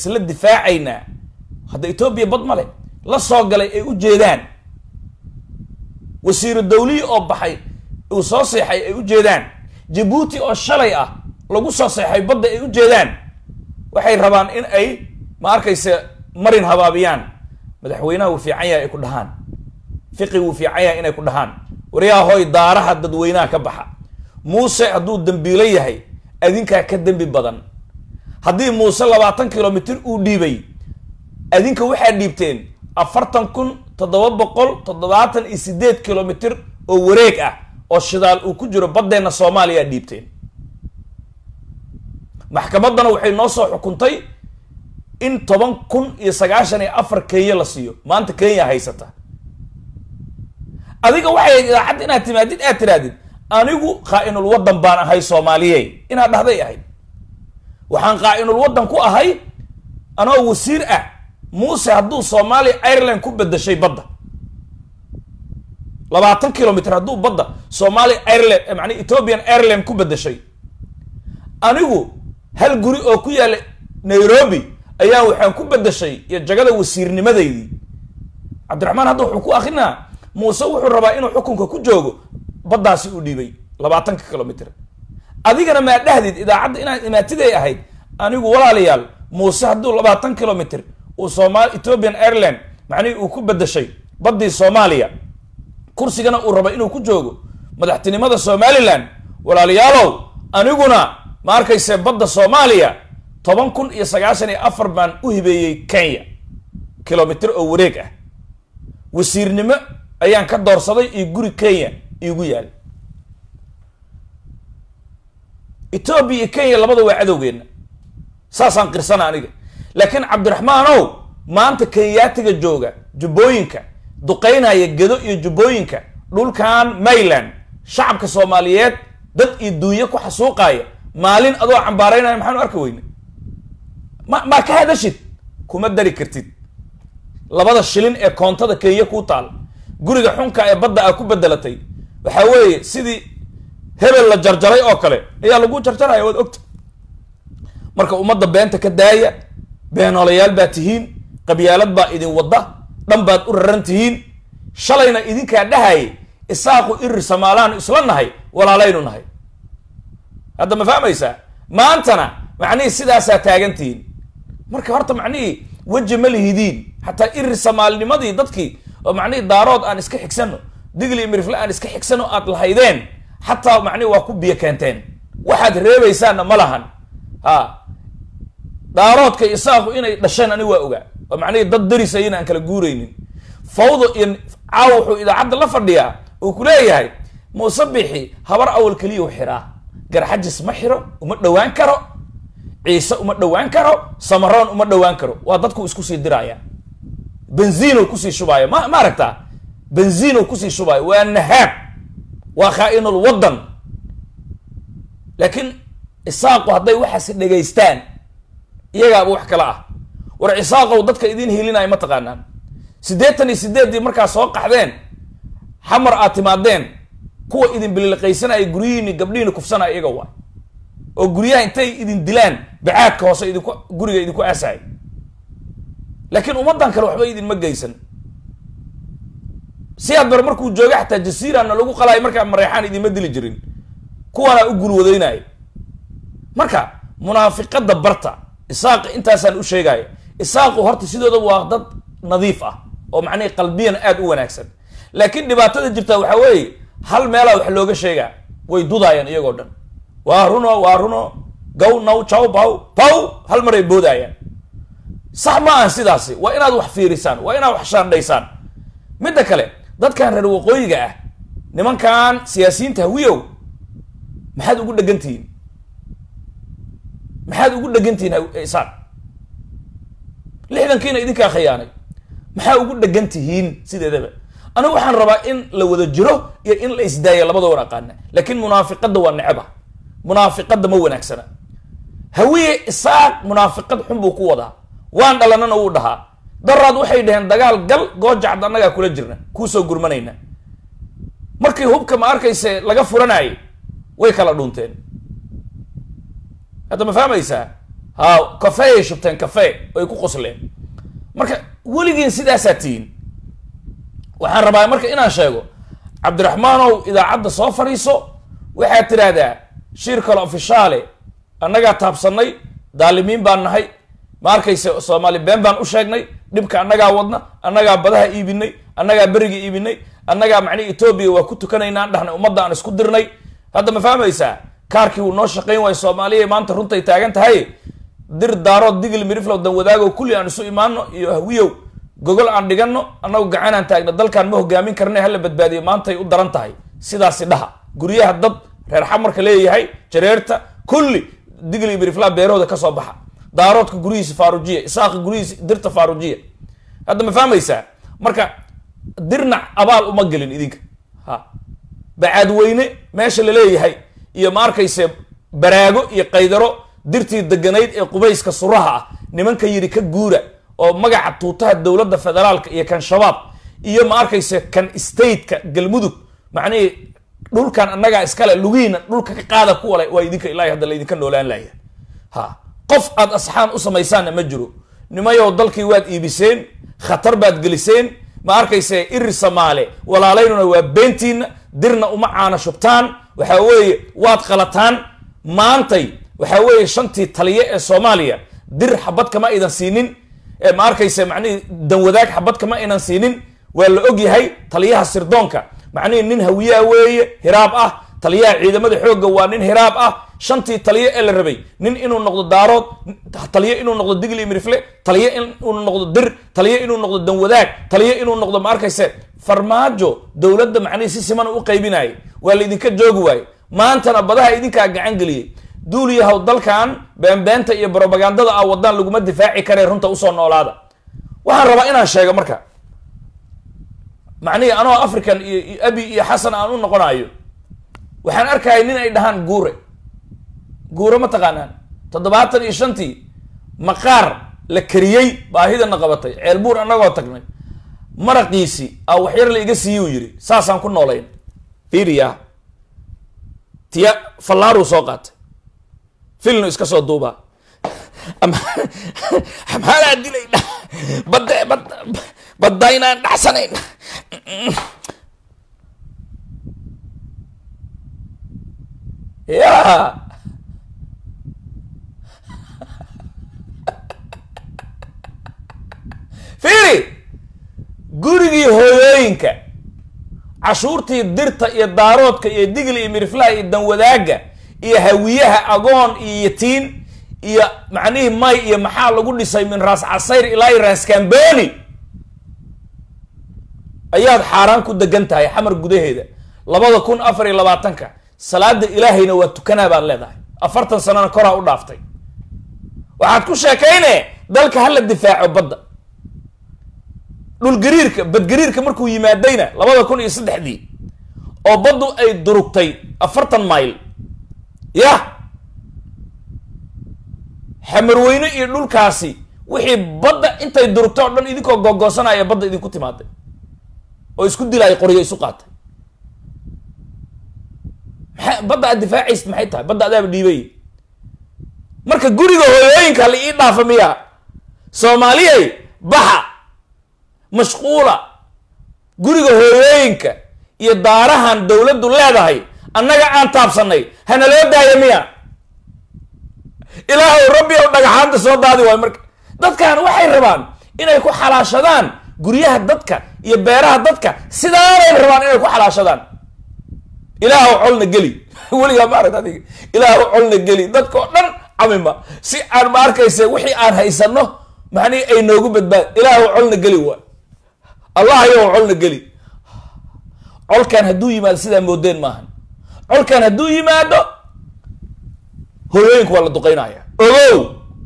isla difaacaynaa hadda etoobiya bad male la soo galay ay u jeedaan wasiiru dawliyi oo baxay uu soo seexay ay u jeedaan jabuuti oo shalay ah lagu soo seexay badda ay u jeedaan waxay rabaan in ay ma arkayse marin habaabiyaan madaxweynaha wuu fiican yahay ay ku dhahaan fiqi wuu fiican yahay inay ku dhahaan waryaa hoy daaraha dadweynaha ka baxa muuse hadduu dembiilo yahay adinkaa ka dembi badan haddii muuse labaatan kilomitr uu dhiibay adinka waxaa dhiibteen afartan kun toddoba boqol toddobaatan iyo sideed kilomitr oo wareeg ah oo shidaal uu ku jiro baddeenna soomaaliya dhiibteen maxkamaddana waxay noo soo xukuntay in toban kun iyo sagaashan iyo afar kenya la siiyo maanta kenya haysata adiga waxay idaacadda inaad timaadid aad tirahdid anigu qaa-inul waddan baan ahay soomaaliye inaad dhahday ahayd waxaan qaa-inul waddan ku ahay anoo wasiir ah muuse hadduu soomaaliya ireland ku bedeshay badda labaatan kilomitr hadduu badda soomaaliya ireland macnaa ethiopian ireland ku bedeshay anigu hal guri oo ku yaalla nairobi ayaa waxaan ku bedeshay iyo jagada wasiirnimadeydii cabdiraxmaan hadda wuxuu ku akrinaa muuse wuxuu rabaa inuu xukunka ku joogo baddaasi u dhiibay labaatanka kilomitr adigana maa dhahdid idaacadda inaad imaatiday ahayd anigu walaalayaal muuse hadduu labaatan kilomitr uu somal ethiopian ireland macnihii uu ku bedeshay baddii soomaaliya kursigana uu raba inuu ku joogo madaxtinimada somaliland walaalayaalow aniguna ma arkayse badda soomaaliya toban kun iyo sagaashan iyo afar baan u hibeeyey kenya kilomitr oo wareeg ah wasiirnimo ayaan ka doorsaday iyo guri kenya iigu yaal etoobiya iyo kenya labada waa cadowgeenna saasaan qirsana aniga laakiin cabdiraxmaanow maanta kenyaatiga jooga jubbooyinka duqeynaya gedo iyo jubbooyinka dhulkan mayland shacabka soomaaliyeed dad iyo duunyo ku xasuuqaaya maalin adoo cambaaraynaya maxaanu arki weyne ma maa ka hadashid kuma dari kartid labada shilin ee koontada kenya kuu taal guriga xunka ee badda aa ku bedelatay waxaa weeye sidii hebel la jarjaray oo kale ayaa lagu jarjaraya waad ogta marka ummadda beenta ka daaya beenoolayaal baa tihiin qabyaalad baa idin wadda dhan baad u raran tihiin shalayna idinkaa dhahayay isaaqu irir samaalaanu isla nahay walaalaynu nahay hadda ma fahmaysaa maantana macnihii sidaasaa taagan tihiin marka horta macnihii weji ma lihidiin xataa irir samaalnimadii dadkii oo macnihii daarood aan iska xigsano digli mirifle aan iska xigsano aad lahaydeen xataa macnihi waa ku biyo keenteen waxaad reebaysaanna ma lahan ha daaroodka isaaqu inay dhasheen ani waa ogaa oo macnihii dad darisayina aan kala guuraynin fawdo iyo caaw wuxuu idaacadda la fadhiyaa uu ku leeyahay muuse bixi habar awal keliyau xiraa garxajis ma xiro uma dhowaan karo ciise uma dhowaan karo samaroon uma dhowaan karo waa dadku isku sii diraya benziino kusii shubaayo ma ma aragtaa benziino kusii shubaayo waa nahaab waa khaa-inul waddan laakiin isaaqu hadday waxaas dhegaystaan iyagaaba wax kale ah war cisaaqow dadka idin hilinaya ma taqaanaan siddeetan iyo sideeddii markaa soo qaxdeen xamar aad timaadeen kuwa idin bililiqaysanaya guryihiini gabdhihiini kufsanaya iyaga waay oo guryaha intay idin dilaan bacaadka hoose idinku guriga idinku aasaya laakiin ummaddan kale waxba idinma geysan si aad bar markuu jooga xataa jasiirana lagu qalaayo markaa mareexaan idinma dili jirin kuwaanaa u gulwadaynaya marka munaafiqadda barta isaaqi intaasaan u sheegaya isaaqu horta sidooda waa dad nadiif ah oo macnihi qalbiyan aada u wanaagsan laakiin dhibaatada jirta waxaa weeye hal meelaa wax looga sheegaa way dudaayaan iyagoo dhan waa runo waa runo gow naw jaw baw baw hal maray boodayaan sax ma ahan sidaasi waa inaad wax fiirisaan waa inaad wax shaandhaysaan midda kale dadkan reer waqooyiga ah nimankan siyaasiyiinta hawiyow maxaad ugu dhegan tihiin maxaad ugu dhegan tihiin isaan lixdankiina idinkaa khiyaanay maxaa ugu dhegan tihiin sideedaba anigu waxaan rabaa in la wada jiro iyo in la isdaayo labada wan aqaana laakiin munaafiqadda waa neceba munaafiqadda ma wanaagsana hawiye isaaq munaafiqad xun buu ku wadaa waan dhalanana wuu dhahaa daraad waxay dhaheen dagaal gal goojacd annagaa kula jirna kuusoo gurmanayna markii hubka ma arkayse laga furanayay way kala dhunteen hadda ma fahmaysaa ha kafeeyay shubteen kafee ay ku qosleen marka weligiin sidaasaa tihiin waxaan rabaa marka inaan sheego cabdiraxmaanow idaacadda soo fadhiiso waxaad tidhaahdaa shir kale ofishaale annagaa taabsanay daalimiin baan nahay ma arkayse soomaali been baan u sheegnay dhibka annagaa wadna annagaa badaha iibinay annagaa beriga iibinay annagaa macnihi etoobiya waa ku tukanaynaan dhahnay ummadda aan isku dirnay hadda ma fahmaysaa kaarkii wuu noo shaqayn waayo soomaaliya maanta runtay taagan tahay dir daarood digil miriflow dan wadaago kulli aan isu imaano iyo hawiyow gogol aan dhigano annagu gacanaan taagna dalkaan ma hogaamin karna hala badbaadiyo maantay u daran tahay sidaasi dhaha guryaha dad reer xamarka leeyahay jareerta kulli digil iyo mirifla beerahooda kasoo baxa daaroodka guryihiisa faarujiya isaaqa guryihiisa dirta faarujiya hadda ma fahmaysaa marka dirnac abaal uma gelin idinka ha bacaadweyne meesha laleeyahay iyo ma arkayse baraago iyo qaydaro dirtii deganayd ee qubayska suraha ah nimanka yidhi ka guura oo magaca tuutaha dowladda federaalka iyo kan shabaab iyo ma arkayse kan stateka galmudug macnihii dhulkan annagaa iskale lugihiina dhulka ka qaada kuwale waa idinka ilaahay hadda laydinka noolaan laaya ha qof aad asxaan u samaysaanna ma jiro nimayow dalkii waad iibiseen khatar baad geliseen ma arkayse iri samaale walaalaynuna waa beentiina dirna uma caana shubtaan waxa weeye waad qalataan maantay waxa weeye shantii taliye ee soomaaliya dir xabad kama aydan siinin ee ma arkayse macnihii danwadaag xabad kama aynan siinin waa la og yahay taliyaha sirdoonka macnihii nin hawiyaa weeye hiraab ah taliyaha ciidamada xoogga waa nin hiraab ah shantii taliye ee la rabay nin inuu noqdo daarood taliye inuu noqdo digli mirifle taliye inuu noqdo dir taliye inuu noqdo danwadaag taliye inuu noqdo ma arkayse farmaajo dowladda macnihii si siman u qaybinayay waa laydinka joogi waaye maantana badaha idinkaa gacan geliyey duuliyahaw dalkan beenbeenta iyo brobagandada ah wadaan laguma difaaci karee runta usoo noolaada waxaan rabaa inaan sheego marka macnihii anoo african iyo abi iyo xasan aan u noqonayo waxaan arkaya nin ay dhahaan guure guure ma taqaanaan toddobaatan iyo shantii maqaar la kariyey baahidana qabatay ceelbuur annagoo tagnay maraqiisi a waxyar la iga siiyuu yidhi saasaan ku noolayn fiiriya tiya fallaaruu soo qaatay filnu iska soo duubaa maxaanaa dilayna bad bad badda inaan dhacsanayn ya fiiri gurigii hooyooyinka cashuurtii dirta iyo daaroodka iyo digli iyo miriflaha iyo danwadaaga iyo hawiyaha agoon iyo yatiin iyo macnihii may iyo maxaa lagu dhisay min raas casayr ilaa iyo raas kamboni ayaad xaaraan ku degan tahay xamar gudaheeda labada kun afar iyo labaatanka salaada ilaahayna waa tukanaa baad leedahay afartan sanana koraa u dhaaftay waxaad ku sheekayne dalka hala difaaco badda dhulgariirka badgariirka markuu yimaadayna labada kun iyo saddexdii oo baddu ay durugtay afartan mayl yah xamarweyne iyo dhulkaasi wixii badda intay durugtay oo dhan idinkoo googoosanaya badda idinku timaaday oo isku dilaya qoryo isu qaatay maa badda aad difaacaysid maxay tahay badda adaaba dhiibay marka guriga hooyooyinka la ii dhaafa miya soomaaliyay baxa mashquula guriga hooyooyinka iyo daarahan dowladdu leedahay annaga aan taabsanay hana loo daaya miya ilaahow rabbi ow dhagaxaanta soo daadi waayo marka dadkan waxay rabaan inay ku xalaashadaan guryaha dadka iyo beeraha dadka sidaanay rabaan inay ku xalaashadaan ilaahow colna geli weligaa ma aragta adiga ilaahow colna geli dadka oo dhan camima si aan ma arkayse wixii aan haysano macnihi ay noogu badbaad ilaahow colna geli waa allah ayow colna geli colkan hadduu yimaado sidaa moodeen maahan colkan hadduu yimaado hooyooyinka waa la duqeynaya ogow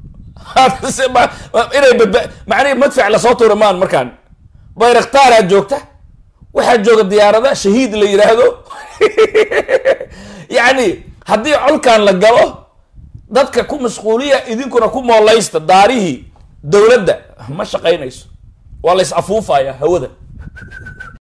inay badba macnihi madfac lasoo tuura maan markaan bayraktaaraad joogta waxaa jooga diyaarada shahiid la yidhaahdo yacni haddii colkan la galo dadka ku mashquuliya idinkuna ku moolaysta daarihii dowladda ma shaqaynayso waa la is afuufaya hawada